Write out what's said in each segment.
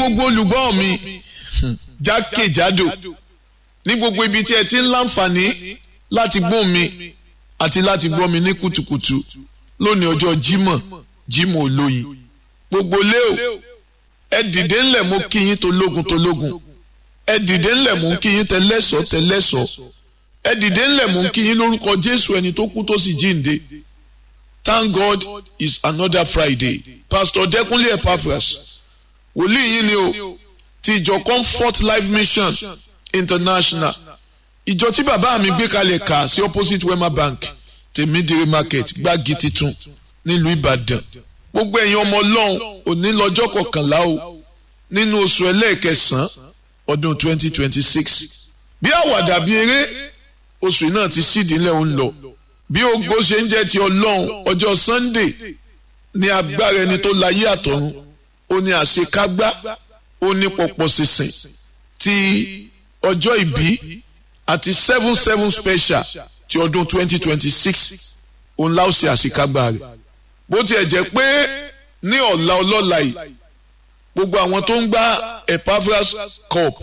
gbogbo olùgbọ́ mi jákèjádò ní gbogbo ibi tí ẹ ti ń láǹfààní láti gbọ́ mi àti láti gbọ́ mi ní kùtùkùtù lónìí ọjọ́ Jímọ̀ Jímọ̀ olóyin gbogbo lé o ẹ dìde ńlẹ̀ mo kí yín tológun tológun ẹ dìde ńlẹ̀ mo kí yín tẹlẹ́sọ̀ tẹlẹ́sọ̀ ẹ dìde ńlẹ̀ mo kí yín lórúkọ Jésù ẹni tó kú tó sì jíǹde Thank God is another Friday Pastor Dẹ́kunlé Epaphras wòlíì yín ni o ti ìjọ Comfort Life Mission International ìjọ tí bàbá mi gbé kalẹ̀ kà sí opposite Wema Bank tèmídìrí market gbági titun nílùú Ìbàdàn gbogbo ẹ̀yin ọmọ ọlọ́run òní lọ́jọ́ kọkànlá o nínú oṣù ẹlẹ́ẹ̀kẹsàn-án ọdún 2026 bí àwàdà bí eré oṣù náà ti sídìí ńlẹ̀ ń lọ bí ògo ṣe ń jẹ́ ti ọlọ́run ọjọ́ Sunday ní agbára ẹni tó láyé àtọ̀run ó ní àṣekágbá ó ní pọ̀pọ̀ sísìn ti ọjọ́ ìbí àti seven seven special ti ọdún 2026 òun láò ṣe àṣekágbá rẹ̀ bó tiẹ̀ jẹ́ pé ní ọ̀la ọlọ́la yìí gbogbo àwọn tó ń gbá Epaphras cup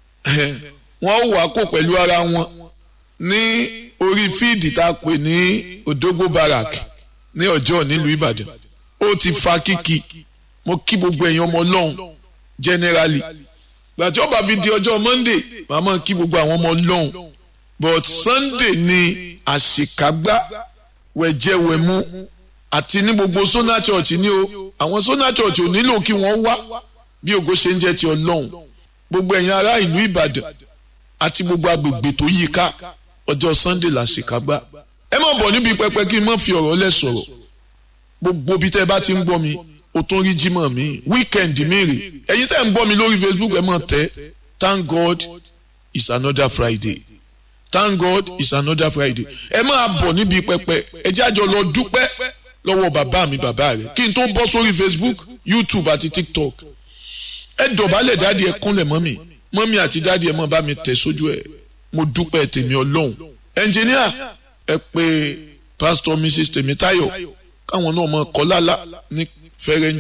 wọ́n wà kó pẹ̀lú ara wọn ní orí fíìdì tá a pè ní Odogbo Barrack ní ọjọ́ nílùú Ìbàdàn ó ti fa kíkì mo kí gbogbo èèyàn ọmọ ọlọ́run generally gbàtí ó bá fi di ọjọ́ Monday màmá kí gbogbo àwọn ọmọ ọlọ́run but Sunday ni àṣekágbá wẹ̀jẹ̀wẹ̀mú àti ní gbogbo Sona Church ní o àwọn Sona Church ò nílò kí wọ́n wá bí ògo ṣe ń jẹ́ ti ọlọ́run gbogbo ẹ̀yin ará ìlú Ìbàdàn àti gbogbo agbègbè tó yí ká ọjọ́ Sunday la ṣèkágbá ẹ má bọ̀ níbi pẹpẹ kí n má fi ọ̀rọ̀ lẹ̀ sọ̀rọ̀ gbogbo bí tẹ́ bá ti ń gbọ́ mi o tún rí jímọ̀ mi weekend mi rè ẹ̀yin tẹ́ ń gbọ́ mi lórí Facebook ẹ má tẹ́ Thank God is another Friday Thank God is another Friday ẹ máa bọ̀ níbi pẹpẹ ẹ jẹ́ àjọ lọ dúpẹ́ lọ́wọ́ bàbá mi bàbá rẹ̀ kí n tó bọ́ sórí Facebook YouTube àti TikTok ẹ dọ̀bálẹ̀ dáàdi ẹ kúnlẹ̀ mọ́mì mọ́mì àti dáàdi ẹ mọ́ bá mi tẹ̀ sójú ẹ̀ mo dúpẹ́ tèmi ọlọ́run ẹnjìníà ẹ pé pásítọ̀ Mrs Tèmítáyọ̀ káwọn náà mọ kọ́ lálá ní fẹ́rẹ́